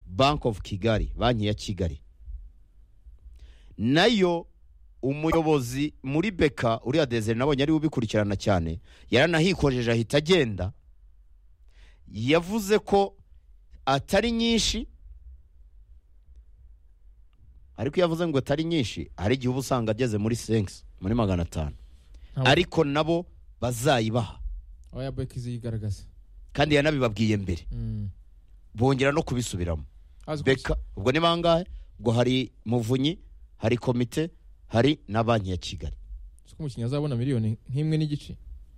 bank of kigali banki ya kigali nayo umuyobozi muri beka uriya deseri nabonye ariwe ubikurikirana cyane yaranahikojeje ahita agenda yavuze ko atari nyinshi ariko iyo avuze ngo atari nyinshi hari igihe uba usanga ageze muri senkisi muri magana atanu Ntabwo- ariko nabo bazayibaha oya beki ziyigaragaza kandi yanabibabwiye mbere Mm. bongera no kubisubiramo Azi ko- beka ubwo ni bangahe ubwo hari muvunyi hari komite hari na banki ya kigali azi ko umukinnyi azabona miliyoni nk'imwe n'igice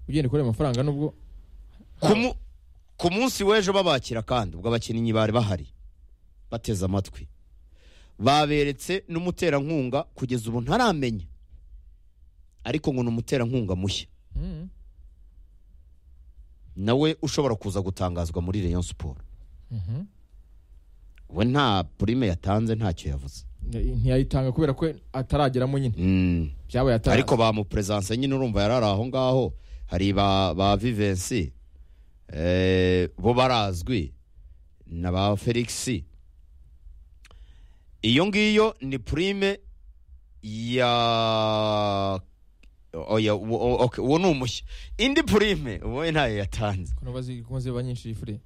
ugenda ukorera amafaranga nubwo Ku mu- ku munsi w'ejo babakira kandi ubwo abakinnyi bari bahari bateze amatwi baberetse n'umuterankunga kugeza ubu ntaramenya ariko ngo ni umuterankunga mushya Mm. nawe ushobora kuza gutangazwa muri Rayon siporo Mhm. we nta purime yatanze ntacyo yavuze Nti- ntiyayitanga kubera ko atarageramo nyine Mm. byabaye atari ariko bamuperesanse nyine urumva yari ari aho ngaho hari ba ba vivensi eh, bo barazwi na ba felix iyo ngiyo ni purime ya oya uwo o- okay, uwo ni umushya indi purime ubundi ntayo yatanze ko nabo ziri- ko ziba nyinshi ifure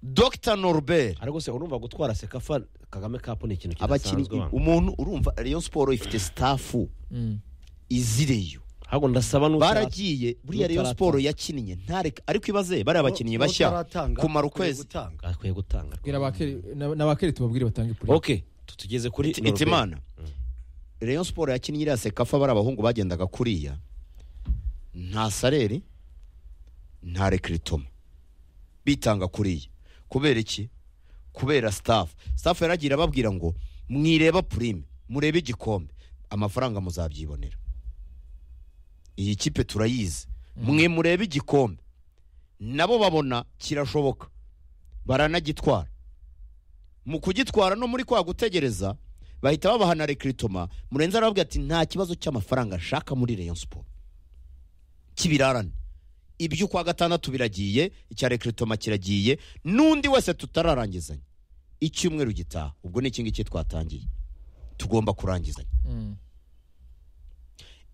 dr norbert ariko se urumva gutwara sekafa kagame kapu ni ikintu abakinnyi kidasanzwe wano. umuntu urumva rayon siporo ifite sitafu Mm. izireyo ahubwo ndasaba n'utara- baragiye buriya rayon n'utarata- siporo yakinnye ntareka ariko ibaze bariya bakinnyi bashya N'utaratanga, kumara ukwiye ukwezi. gutanga. akwiye gutanga bwira abakeri na- n'abakeri tubabwire batange pure ok tutugeze kuri Iti- Norbert. itimana rayon siporo yakinnye iriya sekafa bari abahungu bagendaga kuriya nta sareri nta rekiritoma bitanga kuriya kubera iki kubera sitafu sitafu yaragiye ababwira ngo mwireba purime murebe igikombe amafaranga muzabyibonera iyi kipe turayizi mwe murebe igikombe nabo babona kirashoboka baranagitwara mu kugitwara no muri kwa gutegereza bahita babaha na rekiritoma murenzi arababwira ati nta kibazo cy'amafaranga nshaka muri Rayon siporo kibirarane iby'ukwa gatandatu biragiye icya rekiritoma kiragiye n'undi wese tutararangizanya icyumweru gitaha ubwo ni iki ngiki twatangiye tugomba kurangizanya Mm.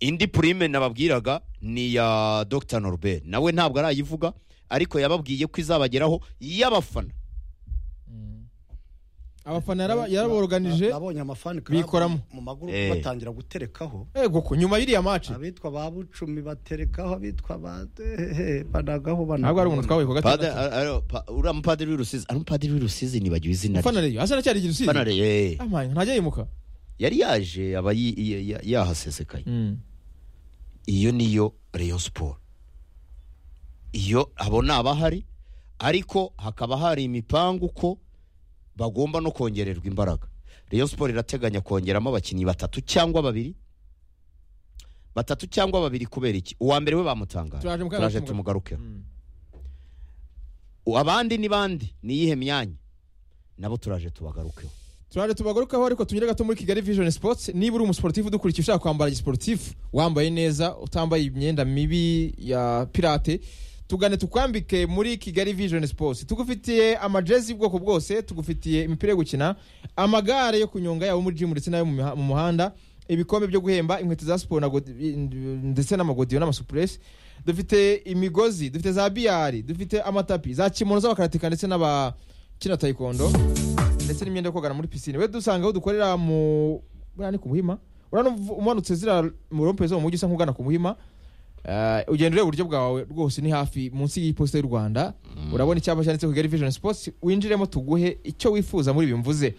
indi purime nababwiraga ni iya dr norbert nawe ntabwo arayivuga ariko yababwiye ko izabageraho y'abafana abafana yaraba- yaraboroganije nabonye amafani club bikoramo. mu maguru Eh. batangira guterekaho yego ko nyuma y'iriya maci abitwa ba bucumi baterekaho abitwa ba hehe, banagaho ntabwo ari umuntu banagaho twahuye ku Padre- gatandatu a- a- pa- uriya mupadiri w'urusizi ari umupadiri w'urusizi nibagiwe izina rye ufana rero asa n'acyari igihe usize Fana Ray, eh. amanya ntajya yimuka yari yaje aba yi- yi- yi- yahasesekaye Mm. iyo niyo Rayon siporo iyo abo ni abahari ariko hakaba hari imipangu ko bagomba no kongererwa imbaraga Rayon siporo irateganya kongeramo abakinnyi batatu cyangwa babiri batatu cyangwa babiri kubera iki uwa mbere we Turaje bamutangaje mugarura- turaje tumugarukeho Mm. abandi ni bandi niyihe myanya nabo turaje tubagarukeho turaje tubagarukaho ariko tunyure gato muri kigali vision sports niba uri umusiporutifu udukurikiye ushaka kwambara gisiporutifu wambaye neza utambaye imyenda mibi ya pirate tugane tukwambike muri kigali vision sports tugufitiye amajezi y'ubwoko bwose tugufitiye imipira yo gukina amagare yo kunyonga yaba muri jimu ndetse n'ayo mu miha- mu muhanda ibikombe byo guhemba inkweto za siporo na godi- ndetse n'amagodiyo n'amasupuresi dufite imigozi dufite za biyari dufite amatapi za kimono z'abakaratika ndetse n'abakina tayikondo ndetse n'imyenda yo kogana muri pisine we dusanga aho dukorera mu buriya ni ku muhima urano- umanutse zira mu rompe zo mu mujyi usa nk'ugana ku muhima Eh, ugenda ureba uburyo bwawe rwose ni hafi munsi y'iposita y'u rwanda urabona icyapa cyanditseho kigali vision sports winjiremo tuguhe icyo wifuza muri ibi mvuze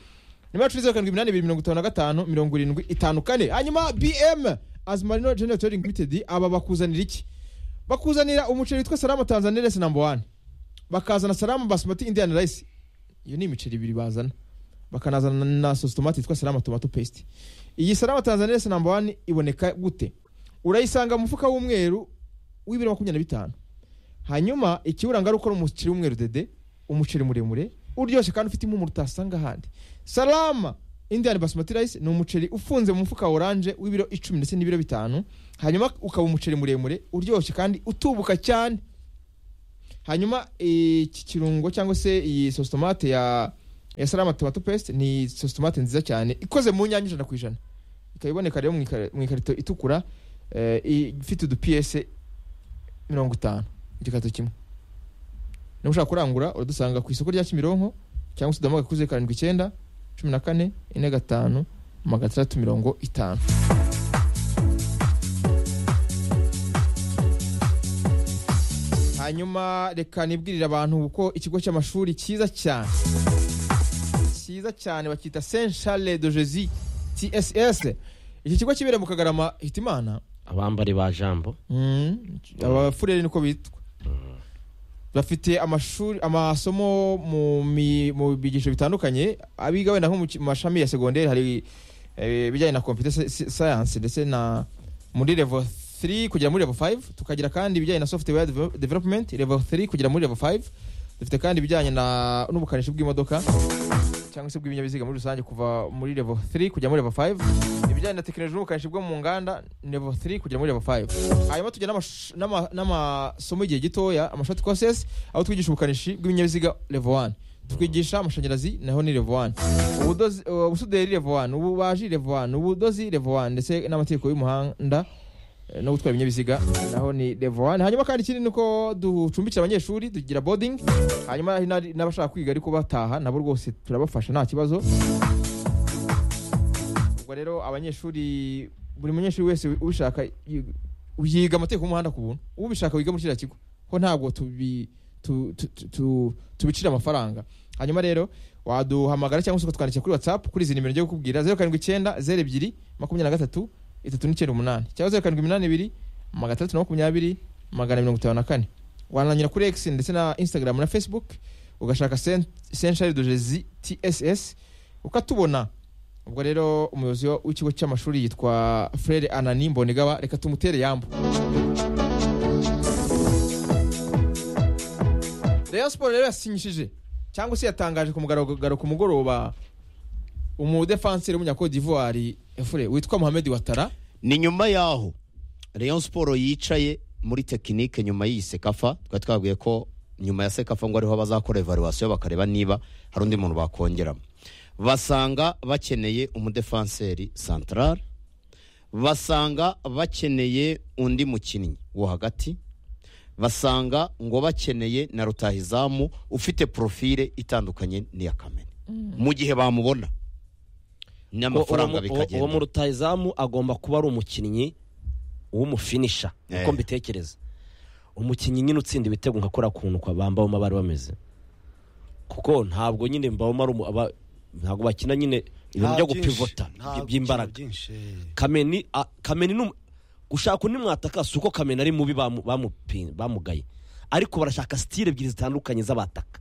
nimero cumi zeru karindwi iminani ibiri mirongo itanu na gatanu mirongo irindwi itanu kane hanyuma bm azumarino general trading limited aba bakuzanira iki bakuzanira umuceri witwa salama tanzania resi namba wani bakazana salama basmati indian rice iyo ni imiceri ibiri bazana bakanazana na sositomati yitwa salama tomato paste iyi salama tanzania resi namba wani iboneka gute urayisanga mu mufuka w'umweru w'ibiro makumyabiri na bitanu hanyuma ikiwuranga ari ukora umuceri w'umweru dede umuceri muremure uryoshye kandi ufite impumuro utasanga ahandi salama indian basmati rice ni umuceri ufunze mu mufuka wa oranje w'ibiro icumi ndetse n'ibiro bitanu hanyuma ukaba umuceri muremure uryoshye kandi utubuka cyane hanyuma iki kirungo cyangwa se iyi sositomate ya esarama tomato paste ni sosi tomate nziza cyane ikoze mu nyanya ijana ku ijana ikaba iboneka rero mu ikar- mu ikarito itukura eh, i- ifite udupiyese mirongo itanu igikarito kimwe niba ushaka kurangura uradusanga ku isoko rya kimironko cyangwa se udahamagara kuri zeru karindwi icyenda cumi na kane ine gatanu magana atandatu mirongo itanu hanyuma reka nibwirire abantu kuko ikigo cy'amashuri cyiza cyane cyiza cyane bakita saint charles de jesus tss iki kigo kibereye mu kagarama hitimana abambari ba jambo Mm, abafurere niko bitwa bafite amashuri amasomo mu mi- mu bigisho bitandukanye abiga wenda nko mu ki- mu mashami ya segonderi hari eh, ibijyanye na computer si- si- science ndetse na muri level 3 kugera muri level 5 tukagira kandi ibijyanye na software deve- development level 3 kugera muri level 5 dufite kandi ibijyanye na n'ubukanishi bw'imodoka cyangwa se bw'ibinyabiziga muri rusange kuva muri level 3 kujya muri level 5 ibijyanye na tekinoloji n'ubukanishi bwo mu nganda level 3 kugera muri level 5 hanyuma tujya n'amash- n'ama- n'amasomo y'igihe gitoya amashoti courses aho twigisha ubukanishi bw'ibinyabiziga level 1 twigisha amashanyarazi naho ni level 1 ubudozi uh, ubusuderi level 1 ububaji level 1 ubudozi level 1 ndetse n'amategeko y'umuhanda eh, no gutwara ibinyabiziga naho ni level 1 hanyuma kandi ikindi ni uko ducumbikira abanyeshuri tugira boarding hanyuma hari n'ari- n'abashaka kwiga ariko bataha nabo rwose turabafasha nta kibazo ubwo rero abanyeshuri buri munyeshuri wese ubishaka yi- yiga amategeko y'umuhanda ku buntu ubishaka wiga muri kiriya kigo ho ntabwo tubi- tu- tu- tu- tu- tubicira amafaranga hanyuma rero waduhamagara cyangwa se ukatwandikira kuri whatsapp kuri izi nimero ngiye kukubwira zeru karindwi icyenda zeru ebyiri makumyabiri na gatatu itatu n'icyenda umunani cyangwa zeru karindwi iminani ibiri magana atandatu na makumyabiri magana mirongo itanu na kane wananyura kuri x ndetse na instagram na facebook ugashaka senshari de jezi tss ukatubona ubwo rero umuyobozi w'ikigo cy'amashuri yitwa frere anani mbonigaba reka tumutere yambu Rayon Sport rero yasinyishije cyangwa se yatangaje ku mugaragaro ku mugoroba umudefanseri w'umunyakodi d'ivoire efure witwa Mohamed Watara ni nyuma yaho Rayon siporo yicaye muri tekinike nyuma y'iyi sekafa twari twabwiye ko nyuma ya sekafa ngo ariho bazakora evaluwasiyo bakareba niba hari undi muntu bakongeramo basanga bakeneye umudefanseri santarari basanga bakeneye undi mukinnyi wo hagati basanga ngo bakeneye na rutahizamu ufite porofile itandukanye n'iya kamene mu gihe bamubona n'amafaranga Uwo- uwo- bikagenda uwo mu rutahizamu agomba kuba ari umukinnyi w'umufinisha Eh. uko mbitekereza umukinnyi nyine utsinda ibitego nka kuriya kuntu kwa bambawoma bari bameze kuko ntabwo nyine mbawoma ari umu- aba- ntabwo bakina nyine ibintu byo gupivota by'imbaraga kameni a- kameni ni umu- gushaka undi mwataka si uko kameni ari mubi bamu- bamupi- bamugaye ariko barashaka sitile ebyiri zitandukanye z'abataka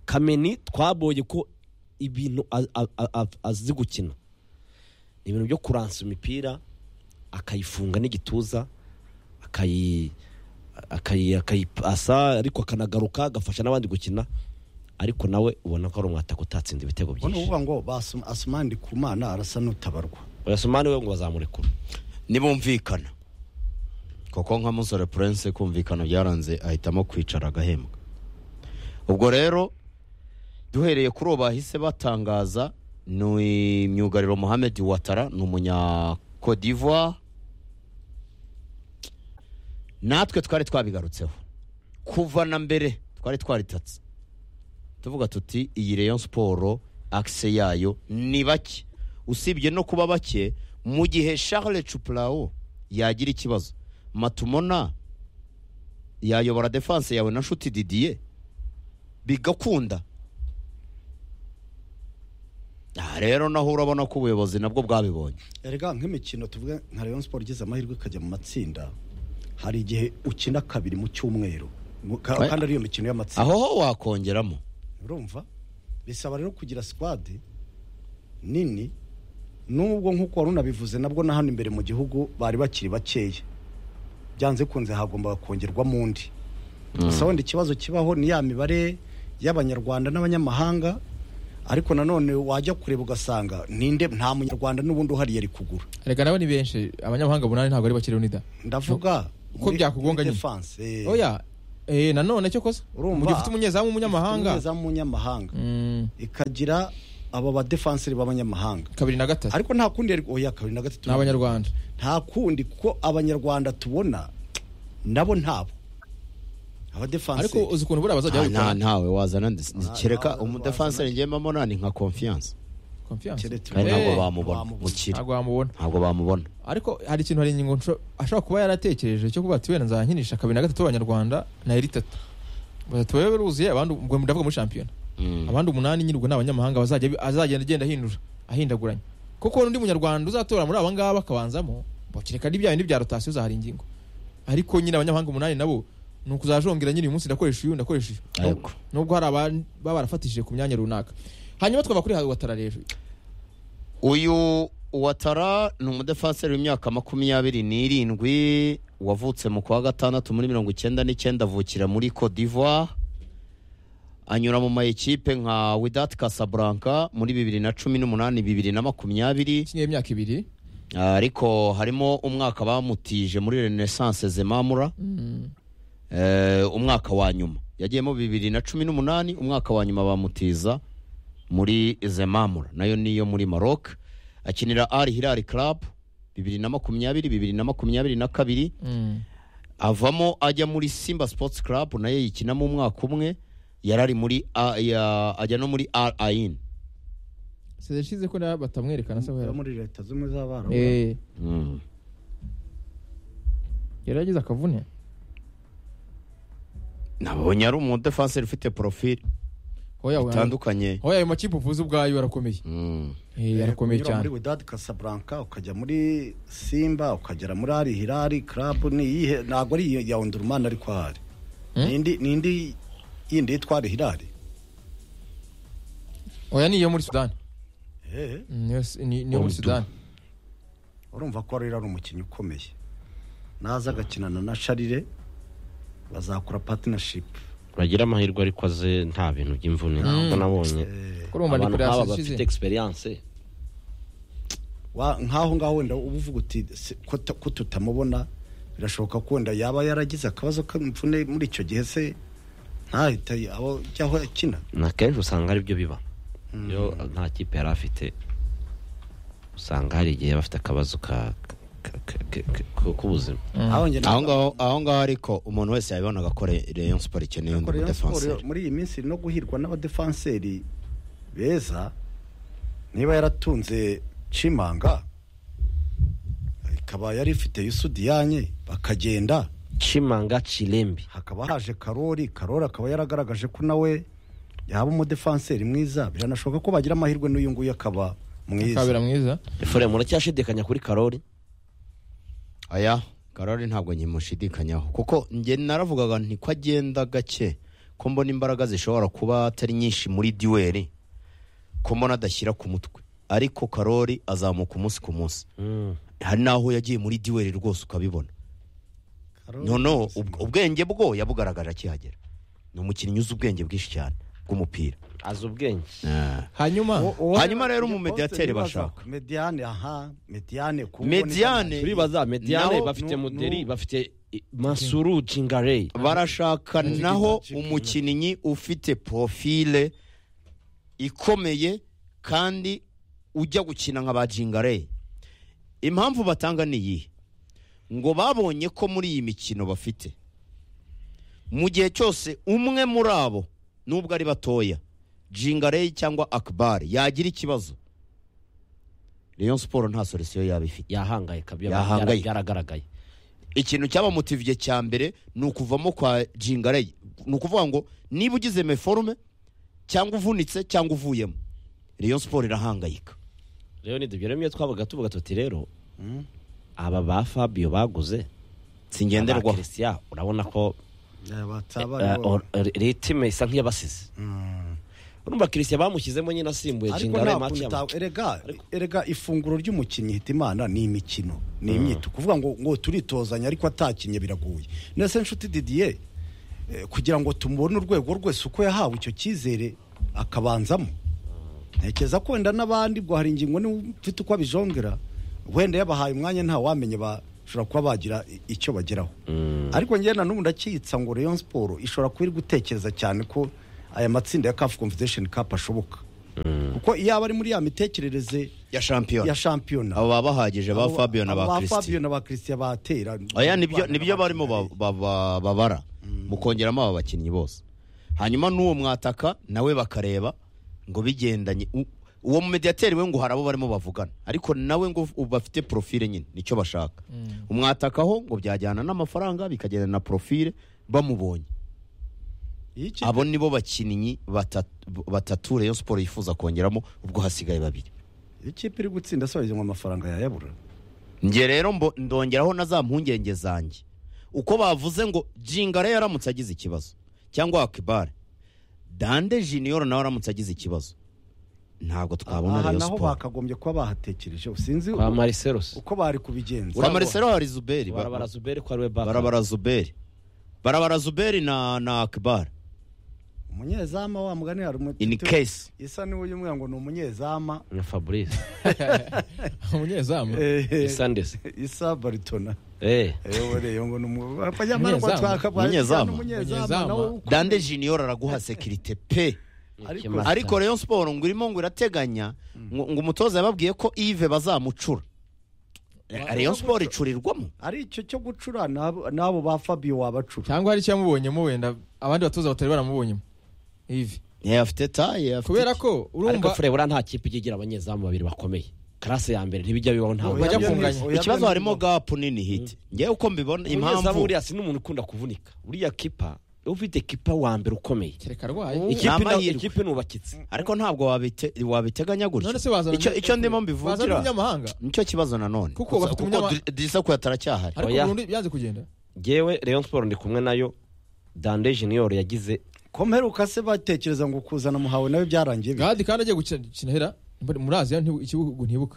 kameni twabonye ko ibintu a- a- a- a- azi gukina ni ibintu byo kuransa imipira akayifunga n'igituza akayi akayi- akayipasa ariko akanagaruka agafasha n'abandi gukina ariko nawe ubona ko ari umwataka utatsinda ibitego ubona byinshi uvuga ngo basum- asumani ku mana arasa n'utabarwa urasomane we ngo bazamurekura ntibumvikana kuko nka musore prince kumvikana byaranze ahitamo kwicara agahembwa ubwo rero duhereye kuri uwo bahise batangaza ni myugariro Mohamed watara ni umunya Cote d'Ivoire natwe twari twabigarutseho kuva na mbere twari twaritatse tuvuga tuti iyi Rayon siporo akise yayo ni bake usibye no kuba bake mu gihe Charles Chuplawo yagira ikibazo matumona yayobora defanse yawe na nshuti Didier bigakunda aha rero naho urabona ko ubuyobozi nabwo bwabibonye erega nk'imikino tuvuga nka Rayon Sport igize amahirwe ikajya mu matsinda hari igihe ukina kabiri mu cyumweru Mu- ka- Oya. kandi ariyo mikino y'amatsinda aho ho wakongeramo urumva bisaba rero kugira squad nini nubwo nk'uko wari unabivuze nabwo na hano imbere mu gihugu bari bakiri bakeya byanze kunze hagombaga kongerwamo undi gusa wenda ikibazo kibaho ni ya mibare y'abanyarwanda n'abanyamahanga ariko nanone wajya kureba ugasanga ninde nta munyarwanda n'ubundi uhari yari kugura reka nawe ni benshi abanyamahanga munani ntabwo ari bakiriho nida ndavuga Uko byakugonga nyine. nyine oya eh nanone cyo kosa Urumva? mu gihe ufite umunyezamu w'umunyamahanga Ifite umunyezamu w'umunyamahanga Mm, ikagira aba badefanseri b'abanyamahanga kabiri na gatatu ariko nta kundi yari oya kabiri na gatatu ni abanyarwanda nta kundi kuko abanyarwanda tubona nabo ntabo ariko abadefanseri uzi ukuntu buriya bazajya Ah, nta babikora ntawe wazana ndi- ndi- Ah, kereka ntawe umudefanseri ngemamo nani nka confiance Confiance. Keretse- kandi Eh, ntabwo bamubona ntabwo mukiri ntabwo wamubona ntabwo bamubona ariko hari ikintu hari ingingo nsho- ashobora kuba yaratekereje cyo kuba ati wenda nzankinisha kabiri na gatatu abanyarwanda na eri itatu batatu baba baruzuye abandi ubwo ndavuga muri shampiyona Mm. abandi umunani nyirwa ni abanyamahanga bazajya bi- azagenda agenda ahindura ahindaguranya kuko n'undi munyarwanda uzatora muri aba ngaba akabanzamo bakireka n'ibya bindi bya rotasiyo zahari ingingo ariko nyine abanyamahanga umunani nabo ni ukuzajongera nyine uyu munsi ndakoresha uyu ndakoresha uyu Yego. nubwo hari ababa barafatishije ku myanya runaka hanyuma twava kuri hatara rero uyu watara ni umudefanseri w'imyaka makumyabiri n'irindwi wavutse mu kwa gatandatu muri mirongo icyenda n'icyenda avukira muri Cote d'Ivoire anyura mu mayikipe nka Wydad Casablanca muri bibiri na cumi n'umunani bibiri na makumyabiri ikinnye imyaka ibiri ariko harimo umwaka bamutije muri Renaissance Zemamura Mm. Eh, umwaka wa nyuma yagiyemo bibiri na cumi n'umunani umwaka wa nyuma bamutiza muri zemamura nayo niyo muri maroc akinira ari hilali club bibiri na makumyabiri bibiri na makumyabiri na kabiri Mm. avamo ajya muri simba sports club nayo yikinamo umwaka umwe yarari muri A- ya- ajya no muri r ain seze ishize ko na- batamwerekana se Yo wera muri leta z'ubumwe z'abarabu Eh, yari yagize akavune nabonye ari umudefanseri ufite porofile hoya we- itandukanye hoya ayo makipe uvuze ubwayo arakomeye Mm. Eh, arakomeye Unyura muri cyane Wydad Casablanca ukajya muri Simba ukagera muri Al Hilal Club ni iyihe ntabwo ari iyo ya Ondurumana ariko ahari Hmm? nindi nindi yindi yitwa Al Hilal hoya ni iyo muri sudani eh niyo si- ni- niyo muri Urdu. sudani urumva ko rero ari umukinnyi ukomeye naza agakinana na Charire bazakora partnership bagira amahirwe ariko aze nta bintu by'imvune ntabwo nabonye eh kurumva ni abantu kurasa nk'aba ishize bafite egisperiyanse wa- nkaho ngaho wenda uba uvuga uti se- ko ta- ko tutamubona birashoboka ko wenda yaba yaragize akabazo k'imvune muri icyo gihe se ntahita y- aho cyangwa akina na kenshi usanga ari byo biba iyo nta kipe yari afite usanga hari igihe bafite akabazo ka- ka- ka- ka- ka- k'ubuzima aho njye aho naho- ngaho aho ngaho ariko umuntu wese yabibonaga ko Re- Rayon Sport ikeneye undi Ariko Rayon Sport mudefanseri muri iyi minsi no guhirwa n'abadefanseri beza niba yaratunze Chimanga ikaba yari ifite Yusudiyanye bakagenda cimanga cirembi hakaba haje Karori Karori akaba yaragaragaje ko nawe yaba umudefanseri mwiza biranashoboka ko bagira amahirwe n'uyu nguyu akaba kabera mwiza mwiza efure muracyashidikanya kuri karori aya karori ntabwo nkimushidikanyaho kuko njye naravugaga nti ko agenda gake ko mbona imbaraga zishobora kuba atari nyinshi muri duweri ko mbona adashyira ku mutwe ariko karori azamuka umunsi ku munsi hari n'aho yagiye muri duweri rwose ukabibona Karori- noneho ubw- ubwenge bwo yabugaragaje akihagera ni umukinnyi uzi ubwenge bwinshi cyane bw'umupira azi ubwenge Ah. hanyuma Uwo- Hanyuma rero uwo- umumediateri ibibazo. bashaka. Mediane aha Mediane kuko Mediane. turibaza mediane Nabo- bafite nu- muderi nu- bafite i- masuru jingareyi barashaka naho umukinnyi ufite profile ikomeye kandi ujya gukina nka ba jingare impamvu batanga ni iyihe ngo babonye ko muri iyi mikino bafite mu gihe cyose umwe muri abo nubwo ari batoya jingare cyangwa akabari yagira ikibazo Rayon Sport nta solisiyo yaba ifite yahangayika bya- Yahangaye. byaragaragaye ikintu cyabamutiviye cya mbere ni ukuvamo kwa jingarayi ni ukuvuga ngo niba ugize meforume cyangwa uvunitse cyangwa uvuyemo Rayon Sport irahangayika rero ni ibyo rero iyo twabaga tuvuga tuti rero Mm. aba ba fabiyo baguze aba singenderwaho Christian, urabona ko Yeah, bataba eh, aribo- or- ritime isa nk'iyabasize Mm. urumva kirisya bamushyizemo nyine asimbuye ariko jingare nta maci kuntu ya ta- erega erega ifunguro ry'umukinnyi hitimana ni imikino ni imyito kuvuga ngo ngo turitozanya ariko atakinye biragoye nese nshuti Didier eh, kugira ngo tumubone urwego rwese uko yahawe icyo cyizere akabanzamo ntekereza ko wenda n'abandi ubwo hari ingingo niba ufite uko abijongera wenda yabahaye umwanya nta wamenye ba bashobora kuba bagira i- icyo bageraho Mm. ariko njyewe na n'ubu ndakitsa ngo Rayon Sport ishobora kuba iri gutekereza cyane ko aya matsinda ya CAF Confederation Cup ashoboka kuko iyo aba ari muri ya mitekerereze ya shampiyona ya shampiyona abo baba bahagije ba Abo- Fabio na abo ba Fabio Christian na ba Christian batera oya nibyo nibyo barimo ba- ba- ba- babara mukongeramo aba bakinnyi bose hanyuma n'uwo mwataka nawe bakareba ngo bigendanye u- uwo mu mediateri we ngo hari abo barimo bavugana ariko nawe ngo u- bafite profile nyine nicyo bashaka umwatakaho ngo byajyana n'amafaranga bikagenda na profile bamubonye Iyo ikipe- abo nibo bakinnyi batatu- batatu Rayon Sport yifuza kongeramo ubwo hasigaye babiri iyo ikipe iri gutsinda se wagize ngo amafaranga yayabura njye rero mbo- ndongeraho na za mpungenge zanjye uko bavuze ngo jingare yaramutse agize ikibazo cyangwa akibare dande junior nawe aramutse agize ikibazo ntabwo twabona aha Rayon naho Sport bakagombye kuba bahatekereje sinzi kwa mariseros uko bari kubigenza kwa Marcelo hari Zuberi ba- barabara zuberi kwa ariwe baka barabara Zuberi barabara Zuberi na na akibare umunyezamu wa mugani hari umuti in case isa niwe uyu mwana ngo ni umunyezamu na fabrice umunyezamu Eh, isandesi isa baritona eh ewe rero ngo ni umunyezamu Umunyezamu. Umunyezamu. Umunyezamu. dande junior araguha sekirite pe ariko ariko Rayon Sport ngo irimo ngo irateganya ngo ngo umutoza yababwiye ko Yves bazamucura Rayon Sport icurirwamo ari icyo cyo gucura n'abo- n'abo ba Fabio wabacura cyangwa hari icyamubonyemo wenda abandi batoza batari baramubonyemo ivi Yeah, afite taye afite kubera iki? ko ariko urumva furebura nta kipe ijya igira abanyezamu babiri bakomeye karase ya mbere ntibijya bibaho ntawe Bajya Oya, kunganya. oya, ikibazo oya, harimo gapu nini hiti ngewe uko mbibona umunyezamu impamvu buriya si n'umuntu ukunda kuvunika uriya kipa iyo ufite kipa wa mbere ukomeye kereka arwaye Iki- ikipe na- amahirwe. ikipe nubakitse ariko ntabwo wabite- wabiteganya none gutya se bazana Icyo- icyo ndimo bazana mbivukira umunyamahanga nicyo kibazo nanone Kuko bafite umunyama- disakuya ataracyahari ariko Oya. burundu byanze kugenda ngewe Rayon Sport ndi kumwe nayo dande junior yagize ko mperuka se batekereza ngo kuzana muhawe nawe byarangiye bite? gahadi kandi agiye gukina hera muri aziya ntibu- ikibugu ntibuka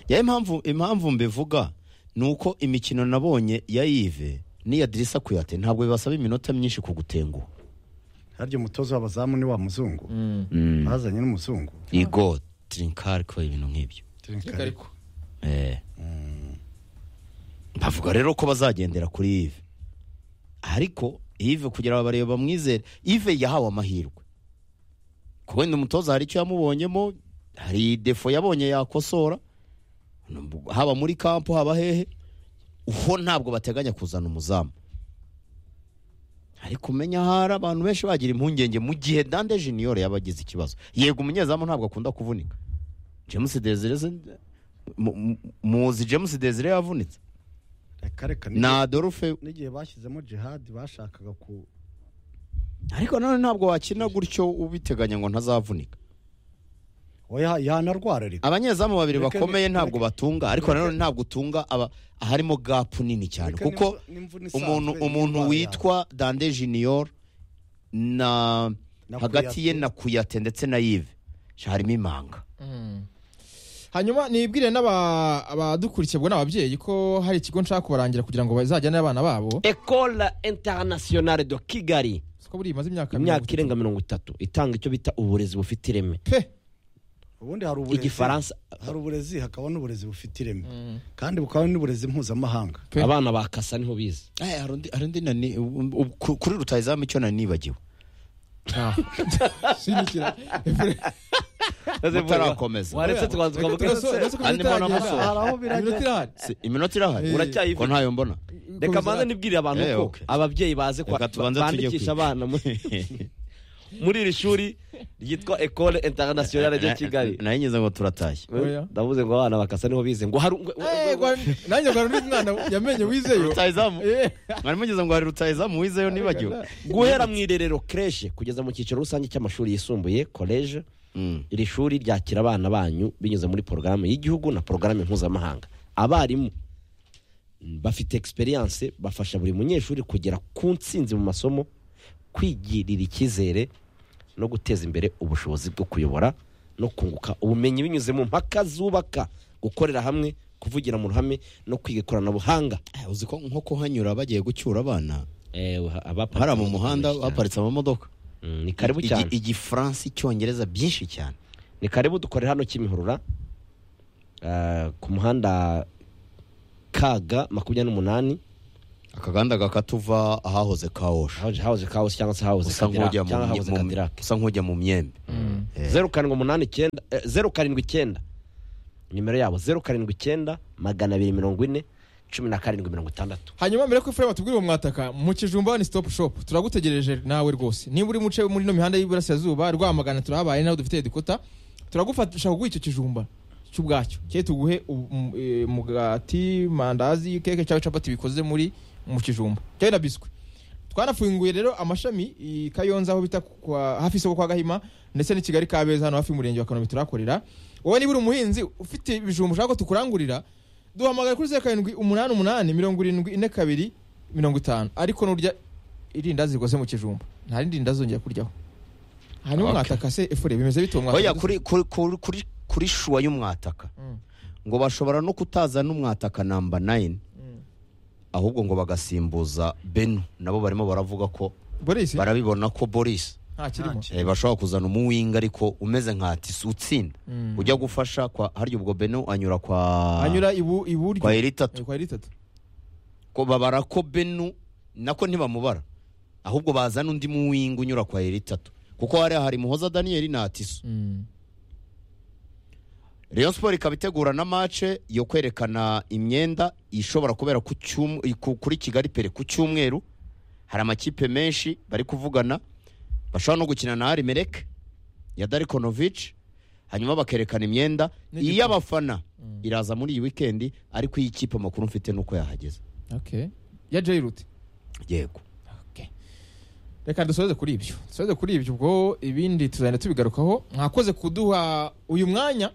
Ya, impamvu impamvu mbivuga ni uko imikino nabonye ya Yves n'iya Drissa Kuyate ntabwo bibasaba iminota myinshi kugutenguha harya umutoza w'abazamu ni wa muzungu bazanye n'umuzungu Igor Trinkar ko ibintu nk'ibyo ariko Eh. bavuga rero ko bazagendera kuri Yves ariko Yves kugira ngo barebe bamwizere Yves yahawe amahirwe ko wenda umutoza hari icyo yamubonyemo hari defo yabonye yakosora haba muri kampo haba hehe uho ntabwo bateganya kuzana umuzamu ariko umenya hari abantu benshi bagira impungenge mu gihe dande junior yaba agize ikibazo yego umunyezamu ntabwo akunda kuvunika james desire se- mu- mu- muzi james desire yavunitse reka reka n'igihe- na adolphe n'igihe bashyizemo jihad bashakaga ku ariko nanone ntabwo wakina gutyo ubiteganya ngo ntazavunika oya yanarwara reka abanyezamu babiri Reka ni- bakomeye ntabwo reka- batunga ariko nanone ntabwo utunga aba aharimo gapu nini cyane Reka kuko n'imvu- n'imvune isanzwe umuntu y'indwara umuntu yawe. witwa dande junior na Na hagati ye Kuyate. na kuyate ndetse na yive harimo imanga hanyuma nibwire n'aba- abadukurikiye ubwo ni ababyeyi ko hari ikigo nshaka kubarangira kugira ngo bazajyane abana babo ecole internationale de kigali siko buriya imaze imyaka mirongo imyaka itatu. irenga mirongo itatu itanga icyo bita uburezi bufite ireme pe ubundi hari uburezi igifaransa hari uburezi hakaba n'uburezi bufite ireme kandi bukaba n'uburezi mpuzamahanga Pe. abana ba kasa niho bize hari undi- hari undi nani- u- u- ku- kuri rutayizamu icyo nari nibagiwe ntaho sinikira mutarakomeza waretse tubanza tukavuga Andi mbona amaso. hari aho birajya Si- iminota irahari Uracyayivuga. ko ntayo mbona reka mbanza nibwirire abantu Eh, ko okay. ababyeyi baze kwa- Reka tubanze tujye bandikisha kwiga. abana muri- muri iri shuri ryitwa ecole internationale de kigali nayo ngeze ngo turatashye Oya. ndavuze ngo abana bakasa niho bize ngo hari nanjye rwari undi mwana yamenye wizeyo rutayizamu Eh, mwari mugeze ngo hari rutayizamu wizeyo nibagiwe guhera mu irerero kreshi kugeza mu cyiciro rusange cy'amashuri yisumbuye koleje Mm. iri shuri ryakira abana banyu binyuze muri porogaramu y'igihugu na porogaramu mpuzamahanga abarimu bafite egisperiyanse bafasha buri munyeshuri kugera ku ntsinzi mu masomo kwigirira icyizere no guteza imbere ubushobozi bwo kuyobora no kunguka ubumenyi binyuze mu mpaka zubaka gukorera hamwe kuvugira mu ruhame no kwiga ikoranabuhanga Eh, uzi ko nko kuhanyura bagiye gucyura abana abaparitse hariya mu muhanda imodoka baparitse amamodoka Mm, ni karibu Igi- cyane igifaransa icyongereza byinshi cyane ni karibu dukorera hano kimihurura Ah, ku muhanda kaga makumyabiri n'umunani akaganda gakatuva ahahoze kawosha hahoze hahoze kaos cyangwa se hahoze usa Cadillac nk'ujya mu cyangwa hahoze mu- kadirake usa nk'ujya mu myembe Eh. zeru karindwi umunani icyenda eh, zeru karindwi icyenda nimero yabo zeru karindwi icyenda magana abiri mirongo ine cumi na karindwi mirongo itandatu hanyuma mbere y'uko Efuremu atubwira uwo mwataka mu kijumba ni stop shop turagutegereje nawe rwose niba uri muce muri ino mihanda y'iburasirazuba rwamagana turahabaye nawe dufite dukuta turagufasha kuguha icyo kijumba cy'ubwacyo ke tuguhe ubu- mu- eh, mugati mandazi keke cyangwa capati bikoze muri mu kijumba cyangwa na biswi twanafunguye rero amashami i kayonza aho bita ku- kwa hafi isoko kwa gahima ndetse n'i kigali kabeza hano hafi y'umurenge wa kanombe turahakorera wowe niba uri umuhinzi ufite ibijumba ushaka ko tukurangurira duhamagara kuri zeru karindwi umunani umunani mirongo irindwi ine kabiri mirongo itanu ariko nurya irindazi rikoze mu kijumba nta rindi rindazi uzongera kuryaho hanyuma Okay. mwataka se efure bimeze bite uwo oya mwataka kuri kuri kuri kuri kuri shuwa y'umwataka Mm. ngo bashobora no kutaza n'umwataka namba 9 ahubwo ngo bagasimbuza benu nabo barimo baravuga ko boris barabibona ko boris nta kirimo Nta eh, bashobora kuzana umuwinga ariko umeze nka tisi utsinda Mm. ujya gufasha kwa harya ubwo benu anyura kwa anyura ibu- iburyo kwa eritatu Eh, kwa iri tatu ko babara ko benu nako ntibamubara ahubwo bazana undi muwinga unyura kwa eritatu kuko hariya hari muhoza daniyeli na tiso rayon siporo ikaba itegura na mace yo kwerekana imyenda ishobora kubera ku cyum- ku- kuri kigali pere ku cyumweru hari amakipe menshi bari kuvugana bashobora no gukina na arimereke ya darikonovici hanyuma bakerekana imyenda N'igikombe. iy'abafana iraza muri iyi wikendi ariko iyi kipe amakuru mfite nuko yahageze okay ya jayirute yego reka dusoze kuri ibyo dusoze kuri ibyo ubwo ibindi tuzagenda tubigarukaho mwakoze kuduha uyu mwanya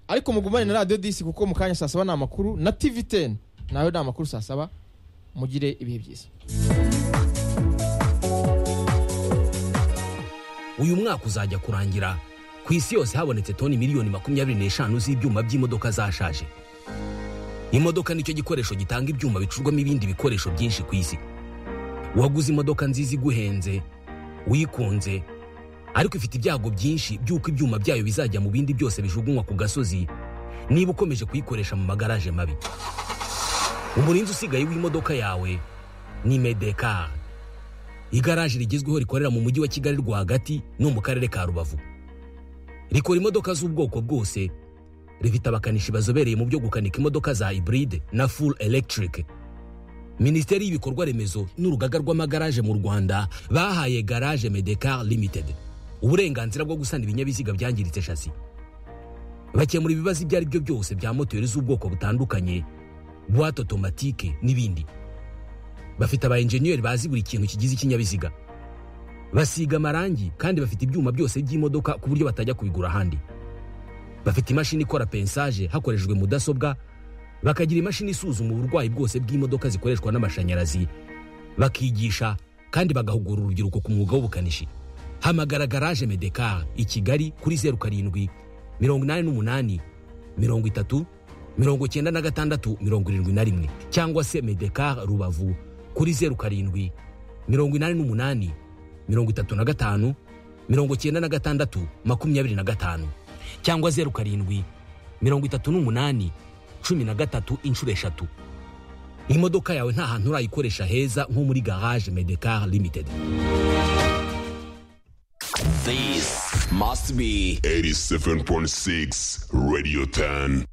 ariko mugumane na radiyo disi kuko mu kanya saa saba ni amakuru na tivi teni nayo ni amakuru saa saba mugire ibihe byiza uyu mwaka uzajya kurangira ku isi yose habonetse toni miliyoni makumyabiri n'eshanu z'ibyuma by'imodoka zashaje imodoka nicyo gikoresho gitanga ibyuma bicurwamo ibindi bikoresho byinshi ku isi waguze imodoka nziza iguhenze wikunze ariko ifite ibyago byinshi by'uko ibyuma byayo bizajya mu bindi byose bijugunywa ku gasozi niba ukomeje kuyikoresha mu magaraje mabi umurinzi usigaye w'imodoka yawe ni medekari igaraje rigezweho rikorera mu mujyi wa kigali rwagati no mu karere ka rubavu rikora imodoka z'ubwoko bwose rifite abakanishi bazobereye mu byo gukanika imodoka za hybride na full electric minisiteri y'ibikorwa remezo n'urugaga rw'amagaraje mu rwanda bahaye garage medecar limited uburenganzira bwo gusana ibinyabiziga byangiritse shasi bakemura ibibazo ibyo ari byo byose bya moteri z'ubwoko butandukanye buwate otomatike n'ibindi bafite aba enjeniyeri bazi buri kintu kigize ikinyabiziga basiga amarangi kandi bafite ibyuma byose by'imodoka ku buryo batajya kubigura ahandi bafite imashini ikora pensaje hakoreshejwe mudasobwa bakagira imashini isuzuma uburwayi bwose bw'imodoka zikoreshwa n'amashanyarazi bakigisha kandi bagahugura urubyiruko ku mwuga w'ubukanishi hamagara garaje medekar i kigali kuri zeru karindwi mirongo inani n'umunani mirongo itatu mirongo icyenda na gatandatu mirongo irindwi na rimwe cyangwa se medekar rubavu kuri zeru karindwi mirongo inani n'umunani mirongo itatu na gatanu mirongo icyenda na gatandatu makumyabiri na gatanu cyangwa zeru karindwi mirongo itatu n'umunani cumi na gatatu inshuro eshatu imodoka yawe nta hantu urayikoresha heza nko muri garage medekar limited This must be 87.6 Radio 10.